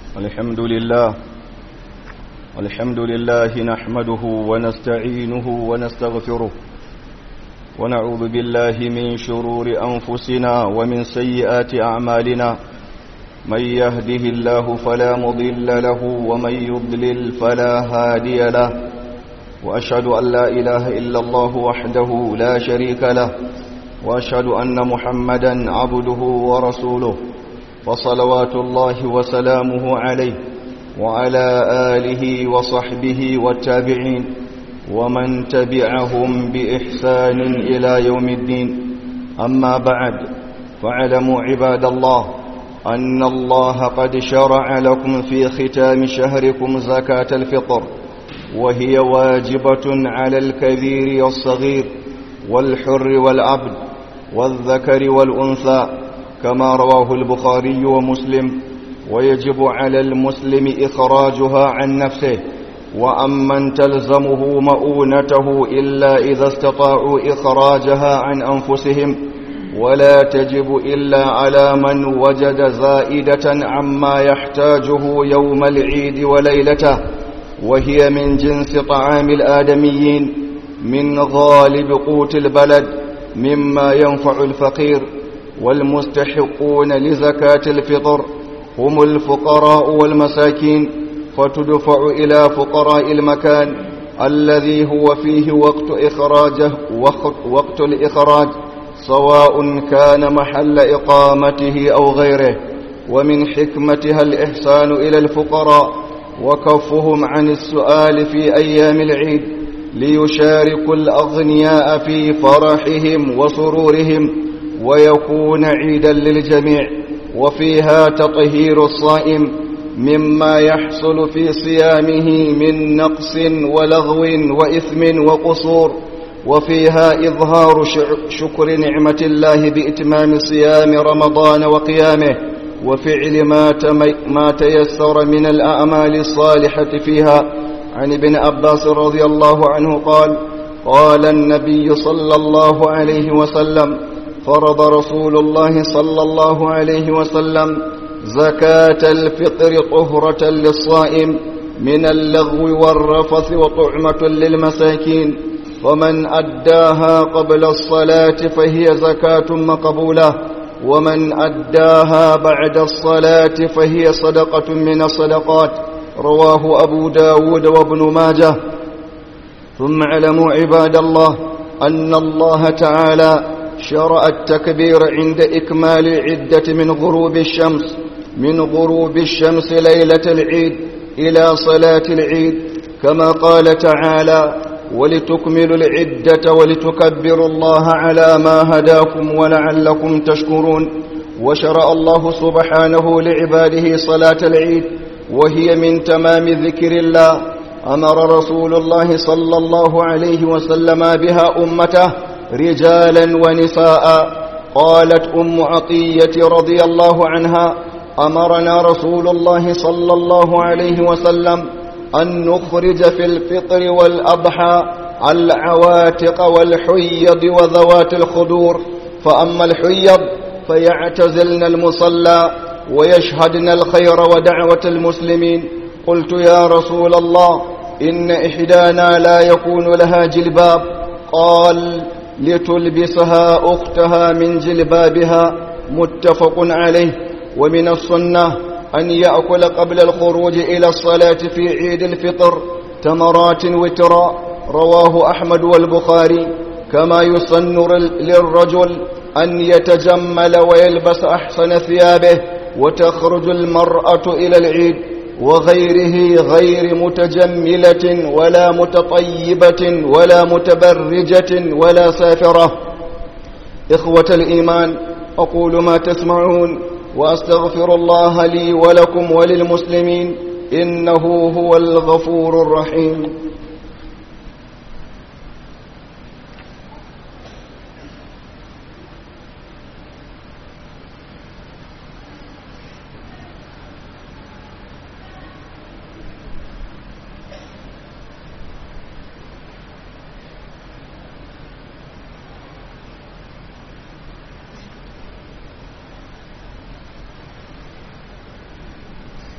الحمد لله الحمد لله نحمده ونستعينه ونستغفره ونعوذ بالله من شرور أنفسنا ومن سيئات أعمالنا من يهده الله فلا مضل له ومن يضلل فلا هادي له وأشهد أن لا إله إلا الله وحده لا شريك له وأشهد أن محمدا عبده ورسوله وصلوات الله وسلامه عليه وعلى آله وصحبه والتابعين ومن تبعهم بإحسان إلى يوم الدين أما بعد فاعلموا عباد الله أن الله قد شرع لكم في ختام شهركم زكاة الفطر وهي واجبة على الكبير والصغير والحر والعبد والذكر والأنثى كما رواه البخاري ومسلم ويجب على المسلم إخراجها عن نفسه وأمن تلزمه مؤونته إلا إذا استطاعوا إخراجها عن أنفسهم ولا تجب إلا على من وجد زائدة عما يحتاجه يوم العيد وليلته وهي من جنس طعام الآدميين من غالب قوت البلد مما ينفع الفقير والمستحقون لزكاة الفطر هم الفقراء والمساكين فتدفع إلى فقراء المكان الذي هو فيه وقت إخراجه وقت, وقت الإخراج سواء كان محل إقامته أو غيره ومن حكمتها الإحسان إلى الفقراء وكفهم عن السؤال في أيام العيد ليشاركوا الأغنياء في فرحهم وسرورهم ويكون عيدا للجميع وفيها تطهير الصائم مما يحصل في صيامه من نقص ولغو وإثم وقصور وفيها إظهار شكر نعمة الله بإتمام صيام رمضان وقيامه وفعل ما, ما تيسر من الأعمال الصالحة فيها عن ابن عباس رضي الله عنه قال قال النبي صلى الله عليه وسلم فرض رسول الله صلى الله عليه وسلم زكاة الفطر طهرة للصائم من اللغو والرفث وطعمة للمساكين ومن أداها قبل الصلاة فهي زكاة مقبولة ومن أداها بعد الصلاة فهي صدقة من الصدقات رواه أبو داود وابن ماجه ثم اعلموا عباد الله أن الله تعالى شرع التكبير عند إكمال العدة من غروب الشمس من غروب الشمس ليلة العيد إلى صلاة العيد كما قال تعالى ولتكملوا العدة ولتكبروا الله على ما هداكم ولعلكم تشكرون وشرع الله سبحانه لعباده صلاة العيد وهي من تمام ذكر الله أمر رسول الله صلى الله عليه وسلم بها أمته رجالا ونساء قالت أم عطية رضي الله عنها أمرنا رسول الله صلى الله عليه وسلم أن نخرج في الفطر والأضحى العواتق والحيض وذوات الخدور فأما الحيض فيعتزلن المصلى ويشهدن الخير ودعوة المسلمين قلت يا رسول الله إن إحدانا لا يكون لها جلباب قال لتلبسها أختها من جلبابها متفق عليه ومن السنة أن يأكل قبل الخروج إلى الصلاة في عيد الفطر تمرات وترا رواه أحمد والبخاري كما يسن للرجل أن يتجمل ويلبس أحسن ثيابه وتخرج المرأة إلى العيد وغيره غير متجملة ولا متطيبة ولا متبرجة ولا سافرة إخوة الإيمان أقول ما تسمعون وأستغفر الله لي ولكم وللمسلمين إنه هو الغفور الرحيم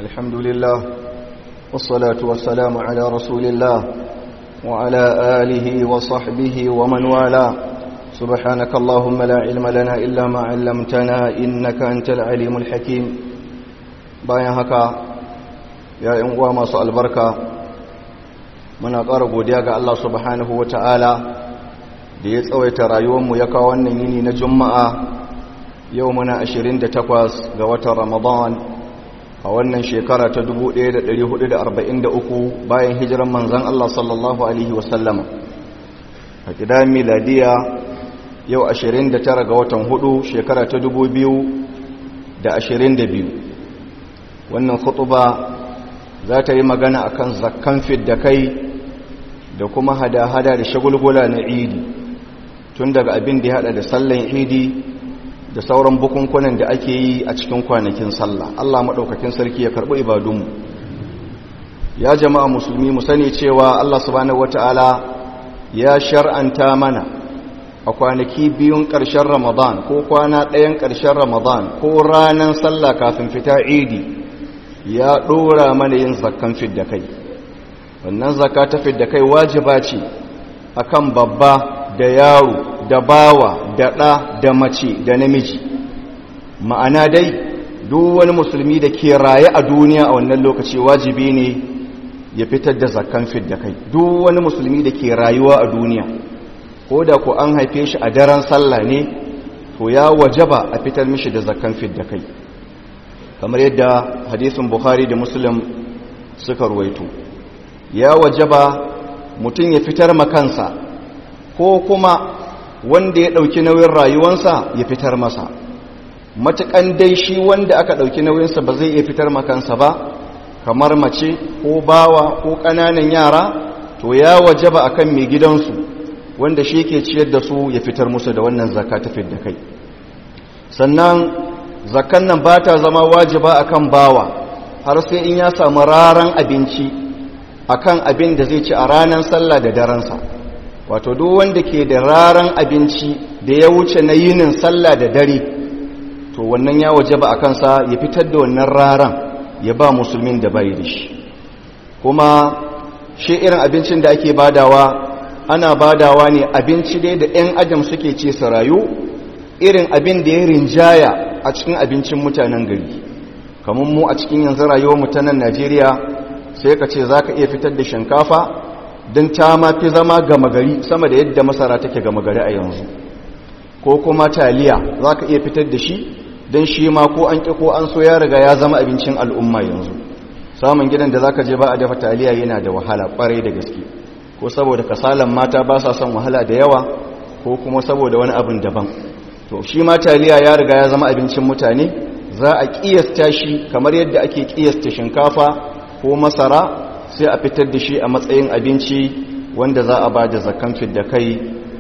الحمد لله والصلاة والسلام على رسول الله وعلى آله وصحبه ومن والاه سبحانك اللهم لا علم لنا إلا ما علمتنا إنك أنت العليم الحكيم bayan haka ya yan uwa masu albarka muna ƙara godiya ga Allah subhanahu wata'ala da ya tsawaita rayuwarmu ya kawo wannan yini na juma'a yau muna 28 ga watan ramadan a wannan shekara ta 1443 bayan hijiran manzan Allah sallallahu alaihi wasallama a gida miladiya yau 29 ga watan hudu shekara ta 2022 wannan khutuba za ta yi magana akan zakkan da kai da kuma hada-hada da shagulgula na idi tun daga abin da ya hada da sallan idi da sauran bukunkunan da ake yi a cikin kwanakin sallah Allah maɗaukakin sarki ya karɓi ibadunmu ya jama'a musulmi mu sani cewa Allah subhanahu wata'ala ya shar'anta mana a kwanaki biyun ƙarshen ramadan ko kwana ɗayan ƙarshen ramadan ko ranar sallah kafin fita idi ya ɗora mana yin zakkan fidda kai wannan zakka ta fidda kai wajiba ce akan babba da yaro da bawa da ɗa da mace da namiji ma'ana dai duk wani musulmi da ke raye a duniya a wannan lokaci wajibi ne ya fitar da zakkan fidda kai duk wani musulmi da ke rayuwa a duniya ko da ku an haife shi a daren sallah ne to ya wajaba a fitar mishi da zakkan fidda kai kamar yadda hadisin bukhari da muslim suka ruwaito ya wajaba mutum ya fitar makansa ko kuma wanda ya ɗauki nauyin rayuwansa ya fitar masa matuƙan dai shi wanda aka ɗauki nauyinsa ba zai iya fitar makansa ba kamar mace ko bawa ko ƙananan yara to ya wajaba akan mai gidansu wanda shi ke ciyar da su ya fitar musu da wannan zaka ta da kai sannan zakan nan ba ta zama wajiba akan bawa har sai in ya samu raran abinci akan abin da zai ci a ranar sallah da daransa wato duk wanda ke da raran abinci da ya wuce na yinin sallah da dare to wannan ya waje ba a kansa ya fitar da wannan raran ya ba musulmin da bai da shi kuma shi irin abincin da ake badawa ana badawa ne abinci dai da 'yan adam suke ce su rayu irin abin da ya rinjaya a cikin abincin mutanen gari kamar mu a cikin yanzu rayuwar mutanen najeriya sai ka ce za ka iya fitar da shinkafa don ta ma fi zama gama gari sama da yadda masara take gama gari a yanzu ko kuma taliya za ka iya fitar da shi don shi ma ko an ƙi ko an so ya riga ya zama abincin al'umma yanzu samun gidan da za ka je ba a dafa taliya yana da wahala ƙwarai da gaske ko saboda kasalan mata ba sa son wahala da yawa ko kuma saboda wani abin daban to shi ma taliya ya riga ya zama abincin mutane za a ƙiyasta shi kamar yadda ake ƙiyasta shinkafa ko masara sai a fitar da shi a matsayin abinci wanda za a ba da zakan da kai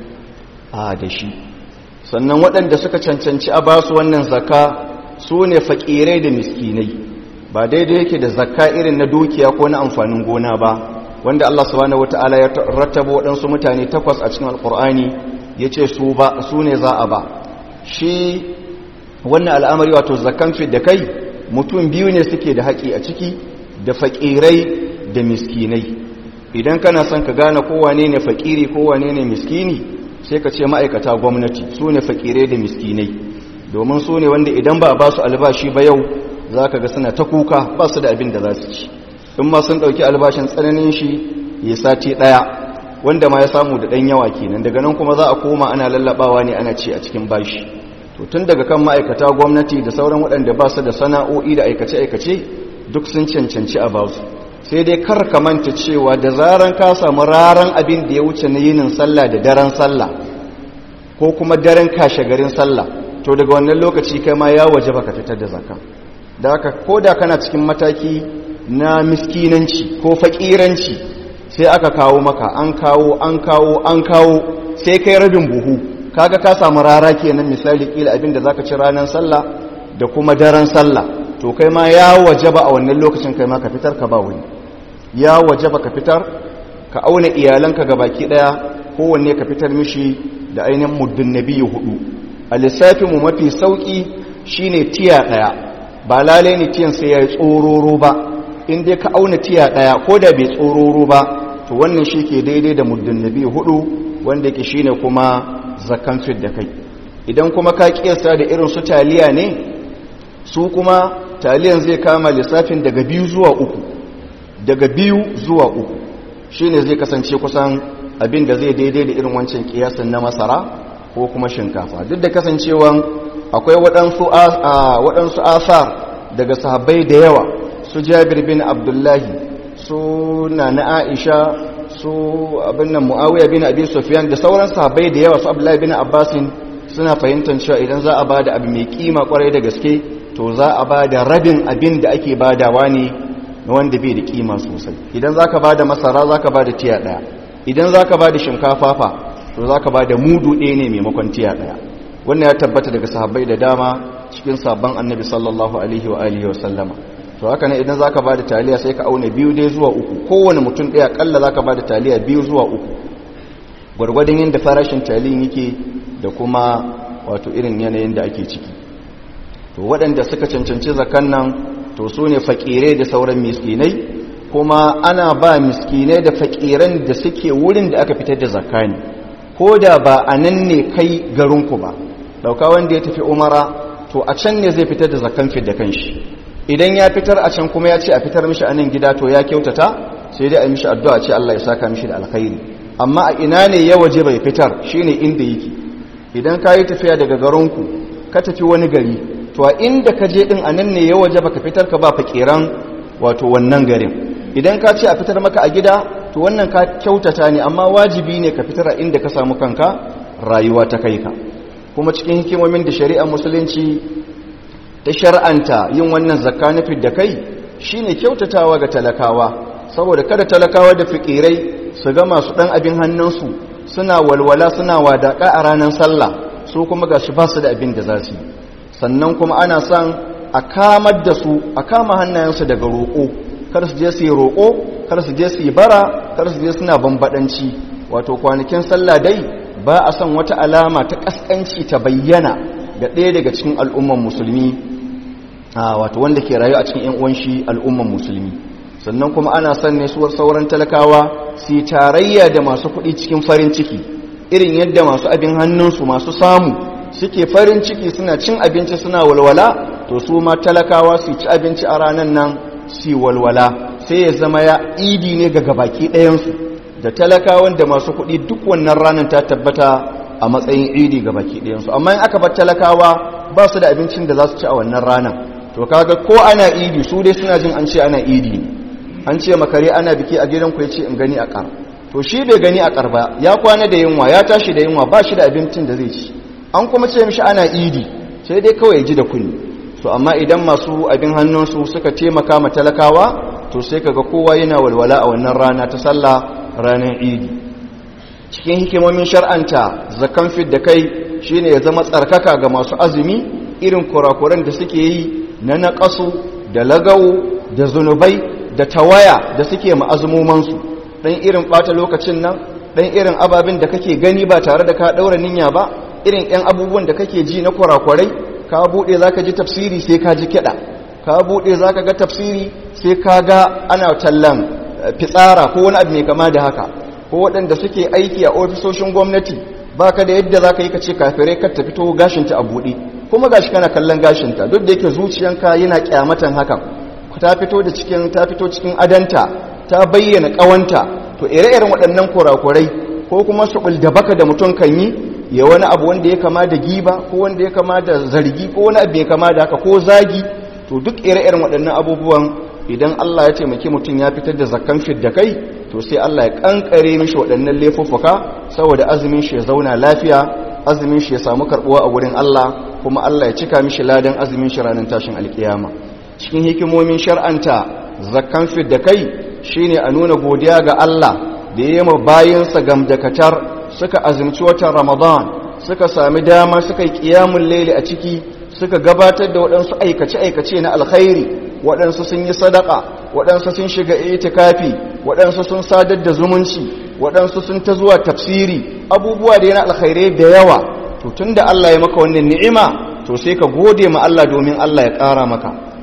a da shi sannan waɗanda suka cancanci a ba su wannan zaka su ne faƙirai da miskinai ba daidai yake da zakka irin na dukiya ko na amfanin gona ba wanda Allah subhanahu wata'ala ya rattaba waɗansu mutane takwas a cikin alƙur'ani ya ce su ne za a ba shi wannan al'amari wato zakkan da kai mutum biyu ne suke da haƙi a ciki da faƙirai da miskinai idan kana son ka gane kowane ne fakiri kowane ne miskini sai ka ce ma'aikata gwamnati su ne fakirai da miskinai domin su ne wanda idan ba a ba su albashi ba yau za ka ga suna ta kuka ba su da abin da za su ci in ma sun ɗauki albashin tsananin shi ya sati ɗaya wanda ma ya samu da ɗan yawa kenan daga nan kuma za a koma ana lallaɓawa ne ana ci a cikin bashi to tun daga kan ma'aikata gwamnati da sauran waɗanda ba su da sana'o'i da aikace-aikace duk sun cancanci a ba su sai dai kar ka manta cewa da zaran ka samu raran abin da ya wuce na yinin sallah da daren sallah ko kuma daren kashe garin sallah to daga wannan lokaci kai ma ya waje baka fitar da zakka da haka ko da kana cikin mataki na miskinanci ko fakiranci sai aka kawo maka an kawo an kawo an kawo sai kai rabin buhu kaga ka samu rara kenan misali kila abin da zaka ci ranar sallah da kuma daren sallah to kai ma ya wajaba a wannan lokacin kai ma ka fitar ka ba wani ya wajaba ka fitar ka auna iyalanka ga baki daya kowanne ka fitar mishi da ainihin muddin nabiyu hudu a lissafin mu mafi sauki shine tiya daya ba lalai ne tiyan sai ya yi tsororo ba in dai ka auna tiya ɗaya ko da bai tsororo ba to wannan shi ke daidai da muddin nabi hudu wanda ke shi ne kuma zakan fit da kai idan kuma ka kiyasta da irin su taliya ne su kuma taliyan zai kama lissafin daga biyu zuwa uku daga biyu zuwa uku shi ne zai kasance kusan abin da zai daidai da irin wancan kiyasin na masara ko kuma shinkafa duk da kasancewan akwai waɗansu asar daga sahabbai da yawa su jabir bin abdullahi su na na aisha su abin nan mu'awiyar bin abin sofiyan da sauran sahabbai da yawa su abdullahi bin abbasin suna fahimtar cewa idan za a ba da abu mai kima kwarai da gaske to za a ba da rabin abin da ake badawa ne na wanda bai da kima sosai idan za ka ba da masara za ka ba da tiya ɗaya idan za ka ba da shinkafa fa to za ka ba da mudu ɗaya ne maimakon tiya ɗaya wannan ya tabbata daga sahabbai da dama cikin sabon annabi sallallahu alaihi wa alihi wa sallama to haka ne idan za ka ba da taliya sai ka auna biyu dai zuwa uku kowane mutum ɗaya ƙalla za ka ba da taliya biyu zuwa uku gwargwadon yadda farashin taliyin yake da kuma wato irin yanayin da ake ciki to waɗanda suka cancanci zakan nan to su ne fakirai da sauran miskinai kuma ana ba miskinai da fakiran da suke wurin da aka fitar da zakani ko da ba a nan ne kai garinku ba dauka wanda ya tafi umara to a can ne zai fitar da zakan fit da kanshi idan ya fitar a can kuma ya ce a fitar mishi a nan gida to ya kyautata sai dai a mishi addu'a ce Allah ya saka mishi da alkhairi amma a ina ne ya waje bai fitar shine inda yake idan ka yi tafiya daga garinku ka tafi wani gari to a inda ka je din a nan ne ya waje baka fitar ka ba fakiran wato wannan garin idan ka ce a fitar maka a gida to wannan ka kyautata ne amma wajibi ne ka fitar a inda ka samu kanka rayuwa ta kai ka kuma cikin hikimomin da shari'ar musulunci ta shar'anta yin wannan zakka na da kai shine kyautatawa ga talakawa saboda kada talakawa da fikirai su ga masu dan abin hannunsu suna walwala suna wadaka a ranar sallah su kuma gashi ba su da abin da za su yi sannan kuma ana son a kamar da su a kama hannayensu daga roƙo kar su je su yi roƙo kar su je su yi bara kar su je suna bambadanci wato kwanakin sallah dai ba a son wata alama ta ƙasƙanci ta bayyana ga ɗaya daga cikin al'umman musulmi wato wanda ke rayu a cikin ‘yan uwanshi al'umman musulmi sannan kuma ana son ne suwar sauran talakawa su tarayya da masu kuɗi cikin farin ciki irin yadda masu abin hannunsu masu samu suke farin ciki suna cin abinci suna walwala to su ma talakawa su ci abinci a ranar nan su walwala sai ya zama ya idi ne ga gabaki ɗayansu da talakawan da masu kuɗi duk wannan ranar ta tabbata a matsayin idi gabaki ɗayansu amma in aka bar talakawa ba su da abincin da za su ci a wannan ranar to kaga ko ana idi su dai suna jin an ce ana idi ne an ce makare ana biki a gidan ku ya ce in gani a ƙar to shi bai gani a ƙar ba ya kwana da yunwa ya tashi da yunwa ba shi da abincin da zai ci an kuma ce mishi ana idi sai dai kawai ya ji da kunni to amma idan masu abin hannunsu suka taimaka ma talakawa to sai kaga kowa yana walwala a wannan rana ta sallah ranar idi cikin hikimomin shar'anta zakan fit da kai shine ya zama tsarkaka ga masu azumi irin kurakuran da suke yi na naƙasu da lagawo da zunubai da tawaya da suke ma'azumomansu ɗan irin ɓata lokacin nan ɗan irin ababen da kake gani ba tare da ka ɗaura niyya ba irin 'yan abubuwan da kake ji na kurakurai ka buɗe za ka ji tafsiri sai ka ji kiɗa ka buɗe za ka ga tafsiri sai ka ga ana tallan fitsara ko wani abu mai kama da haka ko waɗanda suke aiki a ofisoshin gwamnati ba ka da yadda za ka yi ka ce kafirai kar ta fito gashinta a buɗe kuma gashi kana kallon gashinta duk da yake zuciyanka yana kyamatan hakan ta fito da cikin ta fito cikin adanta ta bayyana ƙawanta to ire-iren waɗannan kurakurai ko kuma su da baka da mutum kan yi ya wani abu wanda ya kama da giba ko wanda ya kama da zargi ko wani abu ya kama da haka ko zagi to duk ire-iren waɗannan abubuwan idan Allah ya taimaki mutum ya fitar da zakkan da kai to sai Allah ya kankare mishi waɗannan laifuffuka saboda azumin shi ya zauna lafiya azumin shi ya samu karbuwa a wurin Allah kuma Allah ya cika mishi ladan azumin shi ranar tashin alkiyama cikin hikimomin shar'anta zakkan da kai shine a nuna godiya ga Allah da ya yi ma bayinsa gamdakatar suka azumci watan Ramadan suka sami dama suka yi kiyamun laili a ciki suka gabatar da waɗansu aikace-aikace na alkhairi waɗansu sun yi sadaka waɗansu sun shiga itikafi waɗansu sun sadar da zumunci waɗansu sun ta zuwa tafsiri abubuwa da yana alkhairai da yawa to tunda Allah ya maka wannan ni'ima to sai ka gode ma Allah domin Allah ya ƙara maka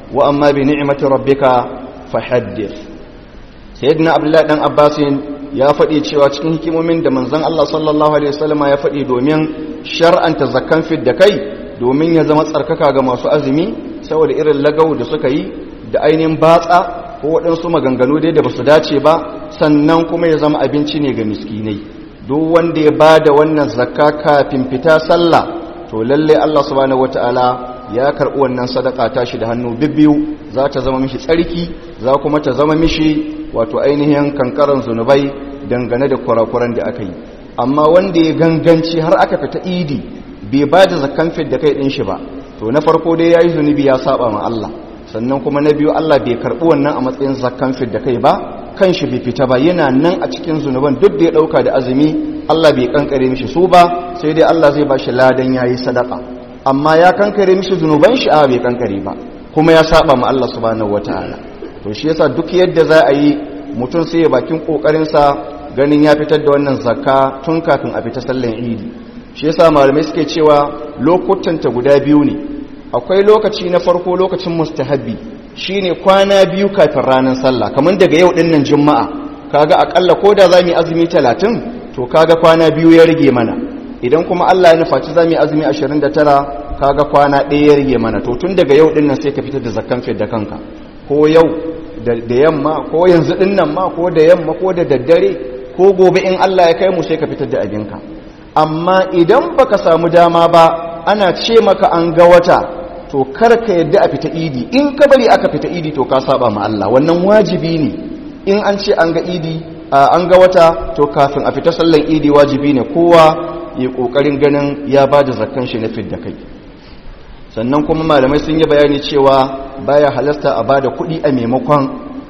wa amma bi ni'mati rabbika fahaddith sayyidina abdullahi dan abbasin ya faɗi cewa cikin hikimomin da manzon Allah sallallahu alaihi wasallama ya faɗi domin shar'anta zakkan fit da kai domin ya zama tsarkaka ga masu azumi saboda irin lagau da suka yi da ainihin batsa ko waɗansu maganganu dai da ba su dace ba sannan kuma ya zama abinci ne ga miskinai duk wanda ya ba da wannan zakka kafin fita sallah to lalle Allah subhanahu wataala ya karɓi wannan sadaka tashi da hannu bibbiyu za ta zama mishi tsarki za kuma ta zama mishi wato ainihin kankaran zunubai dangane da kurakuran da aka yi amma wanda ya ganganci har aka fita idi bai ba da zakkan fit da kai ɗin shi ba to na farko dai ya yi zunubi ya saba ma Allah sannan kuma na biyu Allah bai karɓi wannan a matsayin zakkan fit da kai ba kan shi bai fita ba yana nan a cikin zunuban duk da ya ɗauka da azumi Allah bai kankare mishi su ba sai dai Allah zai ba shi ladan ya yi sadaka amma ya kankare mishi zunuban shi a bai kankare ba kuma ya saba ma Allah subhanahu wataala to shi yasa duk yadda za a yi mutum sai ya bakin kokarinsa ganin ya fitar da wannan zakka tun kafin a fita sallan idi shi yasa malamai suke cewa lokutan ta guda biyu ne akwai lokaci na farko lokacin mustahabbi shine kwana biyu kafin ranar sallah kamar daga yau din nan juma'a kaga akalla ko da zamu yi azumi 30 to kaga kwana biyu ya rage mana idan kuma Allah ya nufaci zamu yi azumi 29 kaga kwana ɗaya ya rage mana to tun daga yau din nan sai ka fitar da zakkan fi da kanka ko yau da yamma ko yanzu din nan ma ko da yamma ko da daddare ko gobe in Allah ya kai mu sai ka fitar da abinka amma idan baka samu dama ba ana ce maka an ga wata to kar ka yadda a fita idi in ka bari aka fita idi to ka saba ma Allah wannan wajibi ne in an ce an ga idi an ga wata to kafin a fita sallan idi wajibi ne kowa ya kokarin ganin ya bada zakkan shi na fidda kai sannan kuma malamai sun yi bayani cewa baya halasta a bada kuɗi a maimakon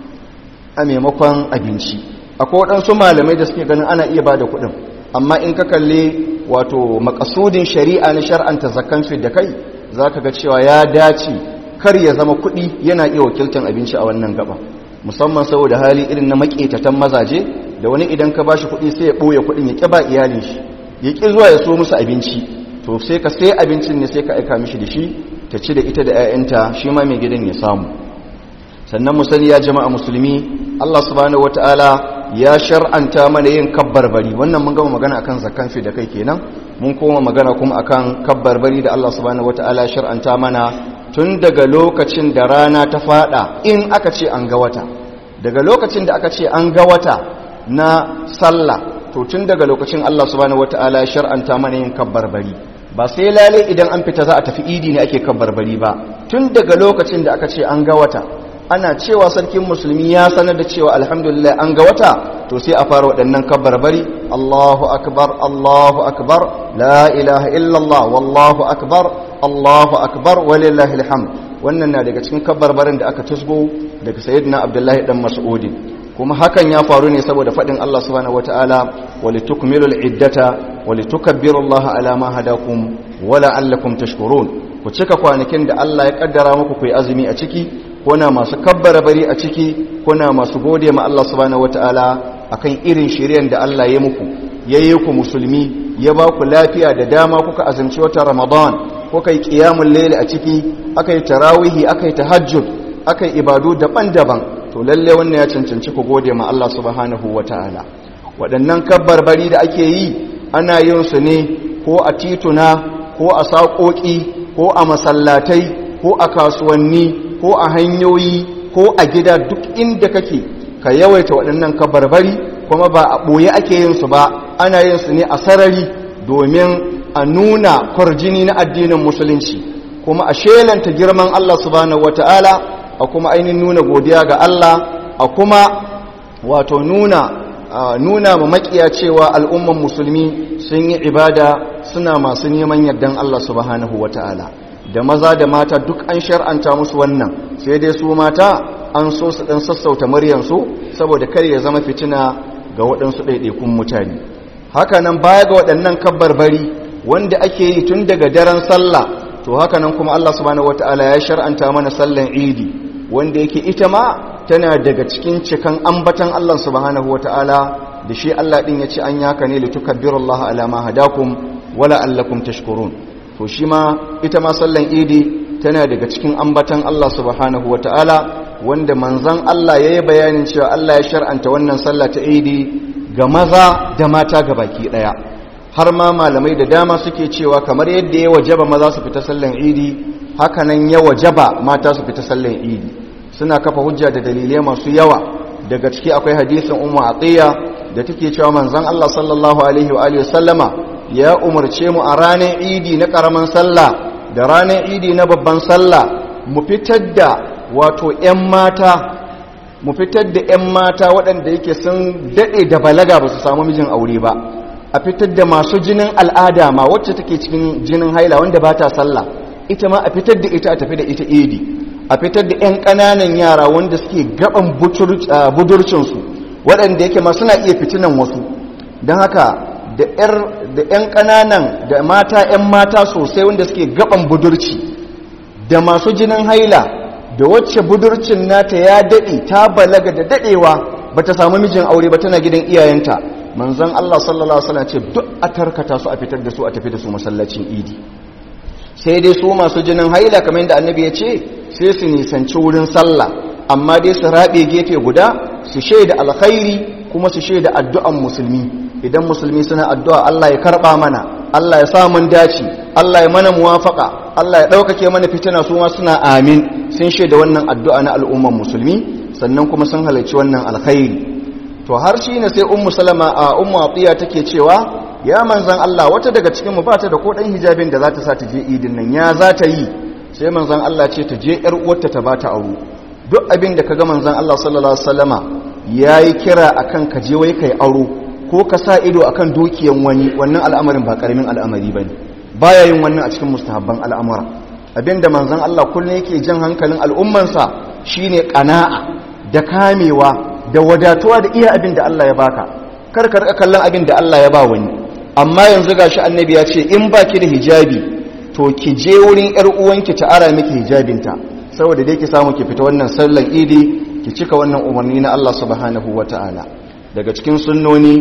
a maimakon abinci akwai waɗansu malamai da suke ganin ana iya bada kuɗin amma in ka kalli wato makasudin shari'a na shar'anta zakkan fidda kai za ka ga cewa ya dace kar ya zama kuɗi yana iya wakiltar abinci a wannan gaba musamman saboda hali irin na maƙetatan mazaje da wani idan ka bashi kuɗi sai ya ɓoye kuɗin ya ƙi ba iyalin shi ya ƙi zuwa ya so musu abinci to sai ka sai abincin ne sai ka aika mishi da shi ta ci da ita da 'ya'yanta shi ma mai gidan ya samu sannan mu sani ya jama'a musulmi Allah subhanahu wataala ya shar'anta mana yin kabbarbari wannan mun gama magana akan zakkan fi da kai kenan mun koma magana kuma akan kabbarbari da Allah subhanahu wataala ya shar'anta mana tun daga lokacin da rana ta fada in aka ce an ga wata daga lokacin da aka ce an ga wata na sallah to tun daga lokacin Allah subhanahu wataala ya shar'anta mana yin kabbarbari ba sai lalle idan an fita za a tafi idi ne ake kabbarbari ba tun daga lokacin da aka ce an ga wata ana cewa sarkin musulmi ya sanar da cewa alhamdulillah an ga wata to sai a fara waɗannan kabbarbari Allahu akbar Allahu akbar la ilaha illallah wallahu akbar Allahu akbar walillahi alhamd wannan na daga cikin kabbarbarin da aka tusgo daga sayyidina Abdullahi dan Mas'ud kuma hakan ya faru ne saboda faɗin Allah subhanahu wataala walitukmilul iddata walitukabbirullaha ala ma hadakum wala allakum tashkurun ku cika kwanakin da Allah ya kaddara muku ku yi azumi a ciki kuna masu kabbara bari a ciki kuna masu gode ma Allah subhanahu wataala akan irin shiryen da Allah ya muku yayi ku musulmi ya ba ku lafiya da dama kuka azumci wata Ramadan kuka yi qiyamul layl a ciki akai tarawihi akai tahajjud akai ibadu daban-daban to lalle wannan ya cancanci ku gode ma Allah subhanahu wataala waɗannan kabbar bari da ake yi ana yin su ne ko a tituna ko a saƙoƙi ko a masallatai ko a kasuwanni ko a hanyoyi ko a gida duk inda kake ka yawaita waɗannan kabarbari kuma ba a ɓoye ake yin su ba ana yin su ne a sarari domin a nuna kwarjini na addinin musulunci kuma a shelanta girman Allah subhanahu wata'ala a kuma ainihin nuna godiya ga Allah a kuma wato nuna nuna ma makiya cewa al'umman musulmi sun yi ibada suna masu neman yardan Allah subhanahu wata'ala da maza da mata duk an shar'anta musu wannan sai dai su mata an so su dan sassauta muryansu saboda kar ya zama fitina ga waɗansu ɗaiɗaikun mutane hakanan baya ga waɗannan kabbarbari wanda ake yi tun daga daren sallah to hakanan kuma Allah subhanahu wataala ya shar'anta mana sallan idi wanda yake ita ma tana daga cikin cikan ambatan Allah subhanahu wataala da shi Allah din ya ce an yaka ne litukabbirullaha ala ma hadakum wala allakum tashkurun to shi ma ita ma sallan idi tana daga cikin ambatan Allah subhanahu wata'ala wanda manzan Allah ya yi bayanin cewa Allah ya shar'anta wannan sallah ta idi ga maza da mata ga baki ɗaya har ma malamai da dama suke cewa kamar yadda ya wajaba maza su fita sallan idi hakanan ya wajaba mata su fita sallan idi suna kafa hujja da dalilai masu yawa daga ciki akwai hadisin ummu atiya da take cewa manzon Allah sallallahu alaihi wa alihi sallama ya umarce mu a ranar idi na karaman sallah da ranar idi na babban sallah mu fitar da wato ƴan mata mu fitar da ƴan mata waɗanda yake sun dade da balaga ba su samu mijin aure ba a fitar da masu jinin al'ada ma wacce take cikin jinin haila wanda ba ta sallah ita ma a fitar da ita a tafi da ita idi a fitar da 'yan ƙananan yara wanda suke gaban budurcinsu waɗanda yake ma suna iya fitinan wasu don haka da 'yan ƙananan da mata 'yan mata sosai wanda suke gaban budurci da masu jinin haila da wacce budurcin nata ya daɗe ta balaga da daɗewa ba ta samu mijin aure ba tana gidan iyayenta manzon Allah sallallahu Alaihi wasallam ce duk a tarkata su a fitar da su a tafi da su masallacin idi sai dai su masu jinin haila kamar yadda annabi ya ce sai su nisanci wurin sallah amma dai su rabe gefe guda su shaida alkhairi kuma su shaida addu'an musulmi idan musulmi suna addu'a Allah ya karba mana Allah ya sa mun dace Allah ya mana muwafaka Allah ya daukake mana fitina su ma suna amin sun shaida wannan addu'a na al'umman musulmi sannan kuma sun halarci wannan alkhairi to har shi ne sai ummu salama a ummu atiya take cewa ya manzan Allah wata daga cikin mu bata da ko dan hijabin da za ta sa ta je idin nan ya za ta yi sai manzan Allah ce ta je yar uwarta ta bata aro duk abin da kaga manzan Allah sallallahu alaihi wasallama yayi kira akan ka je wai kai aro ko ka sa ido akan dukiyan wani wannan al'amarin ba karamin al'amari bane baya yin wannan a cikin mustahabban al'amura abinda manzan Allah kullun yake jan hankalin al'ummansa shine qana'a da kamewa da wadatuwa da iya abin da Allah ya baka kar ka rika kallon abin da Allah ya ba wani amma yanzu gashi annabi ya ce in baki da hijabi to ki je wurin yar uwanki ta ara miki hijabinta saboda dai ki samu ki fita wannan sallan idi ki cika wannan umarni na Allah subhanahu wataala daga cikin sunnoni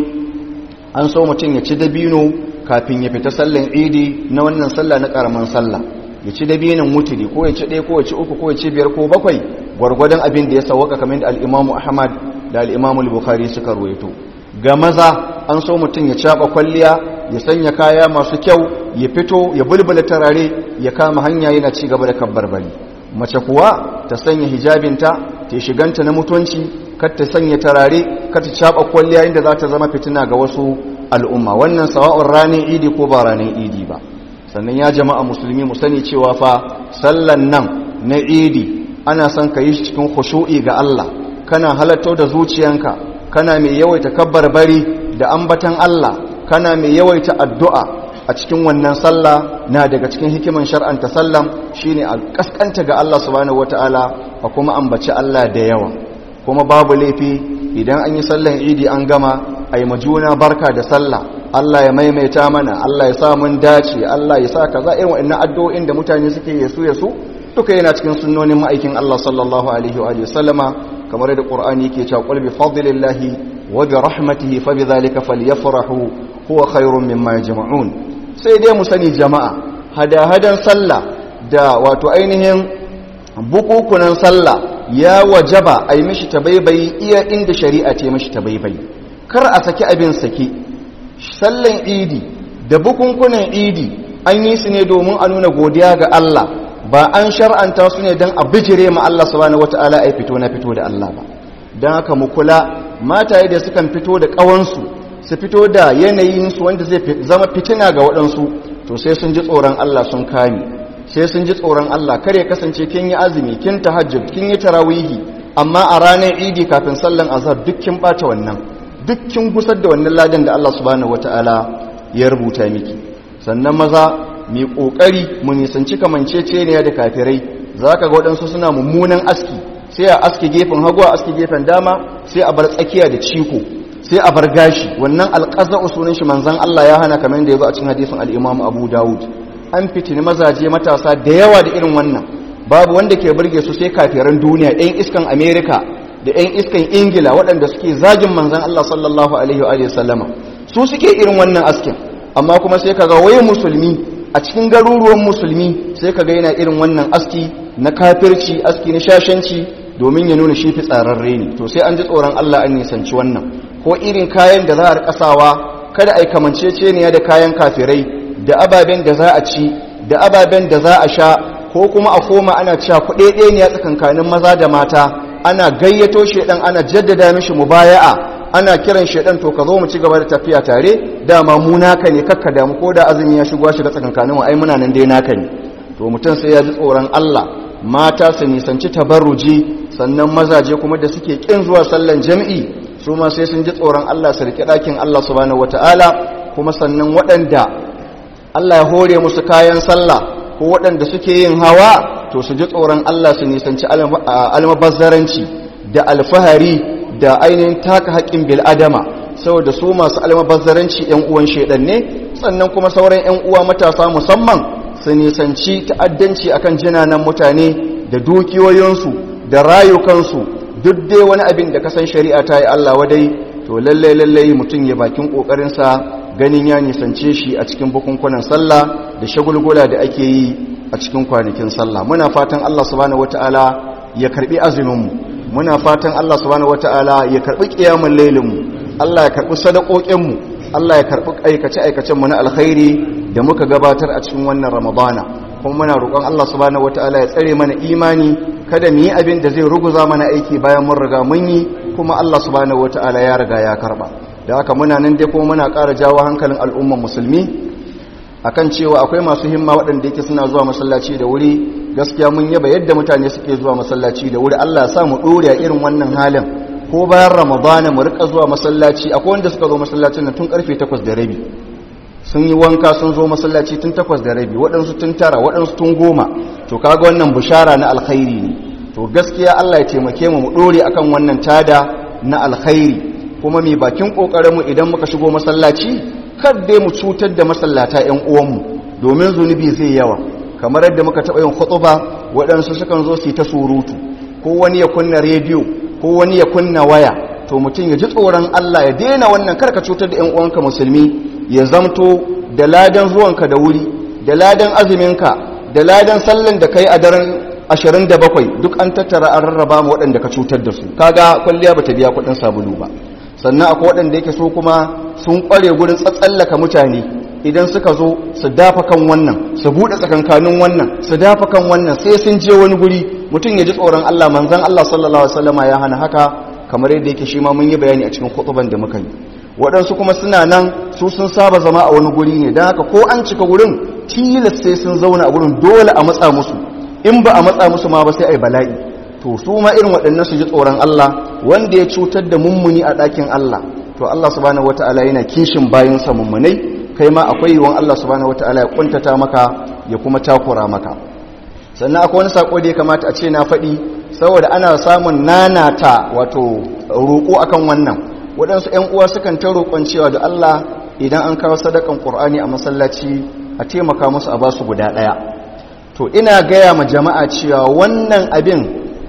an so mutum ya ci dabino kafin ya fita sallan idi na wannan sallah na karaman sallah ya ci dabinin mutuli ko ya ci ɗaya ko ya ci uku ko ya ci biyar ko bakwai gwargwadon abin da ya sawaka kamar da al'imamu ahmad da al'imamu bukhari suka ruwaito ga maza an so mutum ya caɓa kwalliya ya sanya kaya masu kyau ya fito ya bulbula tarare ya kama hanya yana ci gaba da kabbar bari mace kuwa ta sanya hijabinta ta shiganta na mutunci kar ta sanya tarare kar ta caɓa kwalliya inda za ta zama fitina ga wasu al'umma wannan sawa'un ranar idi ko ba ranar idi ba sannan ya jama'a musulmi mu sani cewa fa sallan nan na idi ana son ka yi cikin khushu'i ga Allah kana halatto da zuciyanka kana mai yawaita kabbar bari da ambatan Allah kana mai yawaita addu'a a cikin wannan sallah na daga cikin hikiman shar'anta sallam shine a kaskanta ga Allah subhanahu wataala a kuma ambaci Allah da yawa kuma babu laifi idan an yi sallan idi an gama ai majuna barka da sallah Allah ya maimaita mana Allah ya sa mun dace Allah ya sa kaza irin waɗannan addu'o'in da mutane suke yasu yasu duka yana cikin sunnonin ma'aikin Allah sallallahu alaihi wa sallama kamar da Qur'ani yake cewa qul bi fadlillahi wa bi rahmatihi fa bi dhalika falyafrahu huwa khairun mimma yajma'un sai dai mu sani jama'a hada-hadan sallah da wato ainihin bukukunan sallah ya wajaba a yi mishi tabaibayi iya inda shari'a ce mishi tabaibayi kar a saki abin saki sallan idi da bukunkunan idi an yi su ne domin a nuna godiya ga Allah ba an shar'anta su ne don a bijire ma Allah subhanahu wata'ala ai fito na fito da Allah ba don haka mu kula mataye da sukan fito da ƙawansu su fito da yanayinsu wanda zai zama fitina ga waɗansu to sai sun ji tsoron Allah sun kame sai sun ji tsoron Allah kar ya kasance kin yi azumi kin tahajjud kin yi tarawihi amma a ranar idi kafin sallan azhar duk kin bata wannan duk kin gusar da wannan ladan da Allah subhanahu wataala ya rubuta miki sannan maza mai kokari mu nisanci kamanceceniya da kafirai zaka ga waɗansu suna mummunan aski sai a aski gefen hagu a aski gefen dama sai a bar tsakiya da ciko sai a bar gashi wannan alqaza'u sunan shi manzon Allah ya hana kamar yadda yazo a cikin hadisin al-Imam Abu Dawud an fitini mazaje matasa da yawa da irin wannan babu wanda ke burge su sai kafiran duniya ɗan iskan America da ɗan iskan Ingila waɗanda suke zagin manzon Allah sallallahu alaihi wa sallama su suke irin wannan askin amma kuma sai kaga wai musulmi a cikin garuruwan musulmi sai ka ga yana irin wannan aski na kafirci aski na shashanci domin ya nuna shi fi tsararre ne to sai an ji tsoron Allah an nisanci wannan ko irin kayan da za a rikasawa kada a yi kamanceceniya da kayan kafirai da ababen da za a ci da ababen da za a sha ko kuma a koma ana cewa kuɗeɗe ne a tsakankanin maza da mata ana gayyato shedan ana jaddada mishi mubaya'a ana kiran shedan to ka zo mu ci gaba da tafiya tare dama mu naka ne kakka damu ko da azumi ya shigo shiga tsakankanin mu ai muna nan dai naka ne to mutum sai ya ji tsoron Allah mata su nisanci tabarruji sannan mazaje kuma da suke kin zuwa sallan jami'i su ma sai sun ji tsoron Allah su rike ɗakin Allah subhanahu wataala kuma sannan waɗanda Allah ya hore musu kayan sallah ko waɗanda suke yin hawa to su ji tsoron Allah su nisanci almabazzaranci da alfahari da ainihin taka haƙƙin bil'adama saboda su masu almabazzaranci 'yan uwan shaidan ne sannan kuma sauran 'yan uwa matasa musamman su nisanci ta'addanci akan jinanan mutane da dukiyoyinsu da rayukansu duk dai wani abin da kasan shari'a ta yi Allah wadai to lallai lallai mutum ya bakin ƙoƙarinsa ganin ya nisance shi a cikin bukunkunan sallah da shagulgula da ake yi a cikin kwanakin sallah muna fatan Allah subhanahu wataala ya karbi azuminmu muna fatan Allah subhanahu wataala ya karbi qiyamul lailinmu Allah ya karbi sadakokinmu Allah ya karbi aikace aikacen mu na alkhairi da muka gabatar a cikin wannan ramadana kuma muna roƙon Allah subhanahu wataala ya tsare mana imani kada mu yi abin da zai ruguza mana aiki bayan mun riga mun yi kuma Allah subhanahu wataala ya riga ya karba da haka muna nan dai kuma muna ƙara jawo hankalin al'umman musulmi akan cewa akwai masu himma waɗanda yake suna zuwa masallaci da wuri gaskiya mun yaba yadda mutane suke zuwa masallaci da wuri Allah ya sa mu ɗore a irin wannan halin ko bayan ramadana mu rika zuwa masallaci akwai wanda suka zo masallacin nan tun karfe 8 da rabi sun yi wanka sun zo masallaci tun 8 da rabi waɗansu tun tara waɗansu tun goma to kaga wannan bushara na alkhairi ne to gaskiya Allah ya taimake mu mu ɗore akan wannan tada na alkhairi kuma mai bakin ƙoƙarinmu idan muka shigo masallaci kar dai mu cutar da masallata 'yan uwanmu domin zunubi zai yawa kamar yadda muka taɓa yin khutuba waɗansu sukan zo su yi ta surutu ko wani ya kunna rediyo ko wani ya kunna waya to mutum ya ji tsoron Allah ya daina wannan karka cutar da 'yan uwanka musulmi ya zamto da ladan zuwanka da wuri da ladan azuminka da ladan sallan da kai a daren 27 duk an tattara an rarraba mu waɗanda ka cutar da su kaga kwalliya bata biya kuɗin sabulu ba sannan akwai waɗanda yake so kuma sun ƙware gurin tsatsallaka mutane idan suka zo su dafa kan wannan su buɗe tsakankanin wannan su dafa kan wannan sai sun je wani guri mutum ya ji tsoron Allah manzon Allah sallallahu alaihi wasallama ya hana haka kamar yadda yake shi ma mun yi bayani a cikin khutban da muka yi waɗansu kuma suna nan su sun saba zama a wani guri ne don haka ko an cika gurin tilas sai sun zauna a gurin dole a matsa musu in ba a matsa musu ma ba sai a yi bala'i to su ma irin waɗannan su ji tsoron Allah wanda ya cutar da mummuni a ɗakin Allah to Allah subhanahu wata'ala yana kishin bayansa mummunai kai ma akwai yiwuwan Allah subhanahu wata'ala ya kuntata maka ya kuma takura maka sannan akwai wani sako da ya kamata a ce na faɗi saboda ana samun nanata wato roƙo akan wannan waɗansu 'yan uwa sukan ta roƙon cewa da Allah idan an kawo sadakan ƙur'ani a masallaci a taimaka musu a basu guda ɗaya to ina gaya ma jama'a cewa wannan abin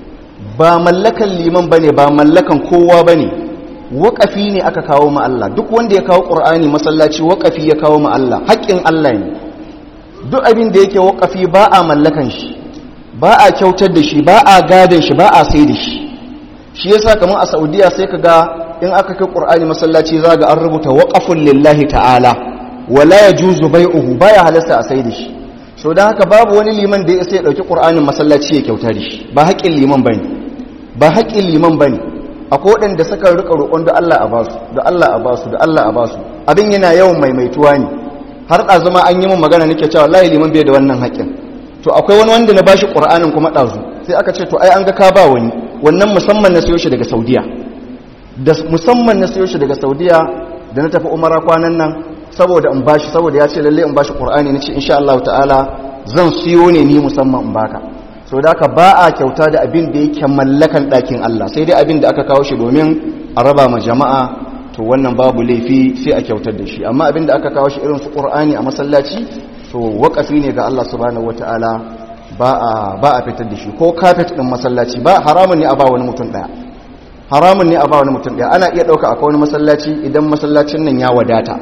ba mallakan liman ba ne ba mallakan kowa ba ne waƙafi ne aka kawo ma Allah duk wanda ya kawo ƙur'ani masallaci waƙafi ya kawo ma Allah haƙƙin Allah ne duk abin da yake waƙafi ba a mallakan shi ba a kyautar da shi ba a gadon shi ba a sai da shi shi yasa kamar a saudiya sai ka ga in aka kai ƙur'ani masallaci za ga an rubuta waƙafun lillahi ta'ala wala ya juzu bai'uhu baya halasta a sai da shi so don haka babu wani liman da ya sai ɗauki ƙur'anin masallaci ya kyauta da shi ba haƙƙin liman bane ba haƙƙin liman bane akwai waɗanda suka rika roƙon da Allah a basu da Allah a basu da Allah a basu abin yana yawan maimaituwa ne har ɗazuma an yi min magana nake cewa wallahi liman bai da wannan haƙƙin to akwai wani wanda na bashi ƙur'anin kuma ɗazu sai aka ce to ai an ga ka ba wani wannan musamman na siyo shi daga saudiya da musamman na siyo shi daga saudiya da na tafi umara kwanan nan saboda in bashi saboda ya ce lalle in bashi qur'ani nace insha Allah ta'ala zan siyo ne ni musamman in baka so da haka ba a kyauta da abin da yake mallakan ɗakin Allah sai dai abin da aka kawo shi domin a raba ma jama'a to wannan babu laifi sai a kyautar da shi amma abin da aka kawo shi irin su qur'ani a masallaci to waƙafi ne ga Allah subhanahu wataala ba a ba a fitar da shi ko kafet din masallaci ba haramun ne a ba wani mutum daya haramun ne a ba wani mutum daya ana iya dauka akwai wani masallaci idan masallacin nan ya wadata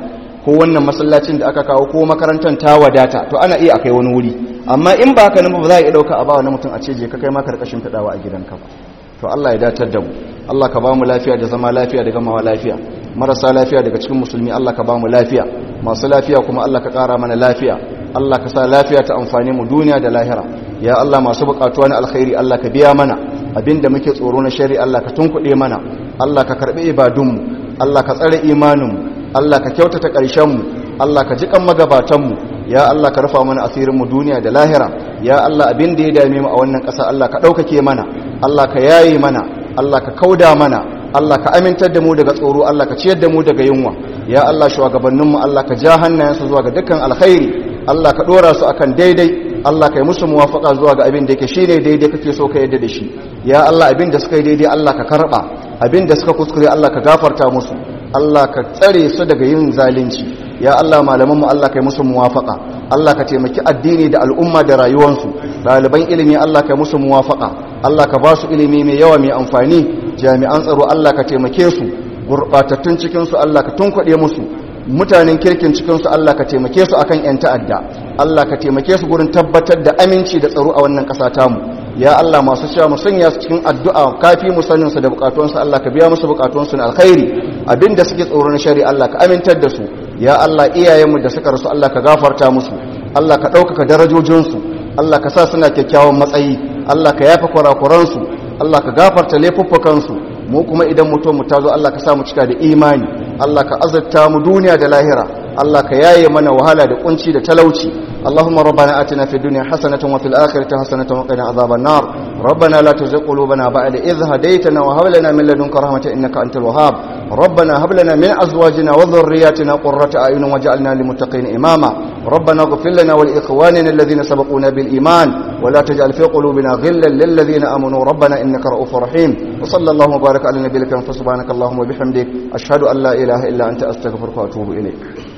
ko wannan masallacin da aka kawo ko makarantar ta wadata to ana iya akai wani wuri amma in ba haka nan ba za a iya dauka a ba wani mutum a ce je ka kai ma karkashin fadawa a gidanka ba to Allah ya datar da mu Allah ka ba mu lafiya da zama lafiya da gamawa lafiya marasa lafiya daga cikin musulmi Allah ka ba mu lafiya masu lafiya kuma Allah ka kara mana lafiya Allah ka sa lafiya ta amfani mu duniya da lahira ya Allah masu bukatuwa na alkhairi Allah ka biya mana abinda muke tsoro na shari Allah ka tunkuɗe mana Allah ka karɓi ibadunmu Allah ka tsare imaninmu Allah ka kyautata ƙarshenmu Allah ka jiƙan magabatanmu ya Allah ka rufa mana asirinmu duniya da lahira ya Allah abin da ya dame mu a wannan ƙasa Allah ka ɗaukake mana Allah ka yaye mana Allah ka kauda mana Allah ka amintar da mu daga tsoro Allah ka ciyar da mu daga yunwa ya Allah shugabanninmu Allah ka ja hannayensu zuwa ga dukkan alkhairi Allah ka ɗora su akan daidai Allah ka yi musu muwafaka zuwa ga abin da yake shine daidai kake so ka yadda da shi ya Allah abin da suka yi daidai Allah ka karba abin da suka kuskure Allah ka gafarta musu Allah ka tsare su daga yin zalunci ya Allah malamanmu Allah ka yi musu muwafaka Allah ka taimaki addini da al'umma da rayuwarsu ɗaliban ilimi Allah ka yi musu muwafaka Allah ka ba su ilimi mai yawa mai amfani jami'an tsaro Allah ka taimake su gurɓatattun cikinsu Allah ka tunkuɗe musu mutanen kirkin cikinsu Allah ka taimake su akan 'yan ta'adda Allah ka taimake su gurin tabbatar da aminci da tsaro a wannan ƙasa tamu ya Allah masu cewa mu sanya su cikin addu'a kafi mu sanin su da bukatunsu Allah ka biya musu bukatunsu na alkhairi abinda suke tsoro na shari'a Allah ka amintar da su ya Allah iyayenmu da suka rasu Allah ka gafarta musu Allah ka ɗaukaka darajojinsu Allah ka sa suna kyakkyawan matsayi Allah ka yafa kurakuransu Allah ka gafarta laifuffukansu mu kuma idan mutum mu tazo Allah ka sa mu cika da imani Allah ka azurta mu duniya da lahira Allah ka yaye mana wahala da kunci da talauci Allahumma rabbana atina fid dunya hasanatan wa fil akhirati hasanatan wa qina adhaban nar rabbana la tuzigh qulubana ba'da idh hadaytana wa hab lana min ladunka rahmatan innaka antal wahhab rabbana hab lana min azwajina wa dhurriyyatina qurrata a'yunin waj'alna lil muttaqina imama ربنا اغفر لنا ولإخواننا الذين سبقونا بالإيمان ولا تجعل في قلوبنا غلا للذين آمنوا ربنا إنك رؤوف رحيم وصلى الله وبارك على نبيك فسبحانك اللهم وبحمدك أشهد أن لا إله إلا أنت أستغفرك وأتوب إليك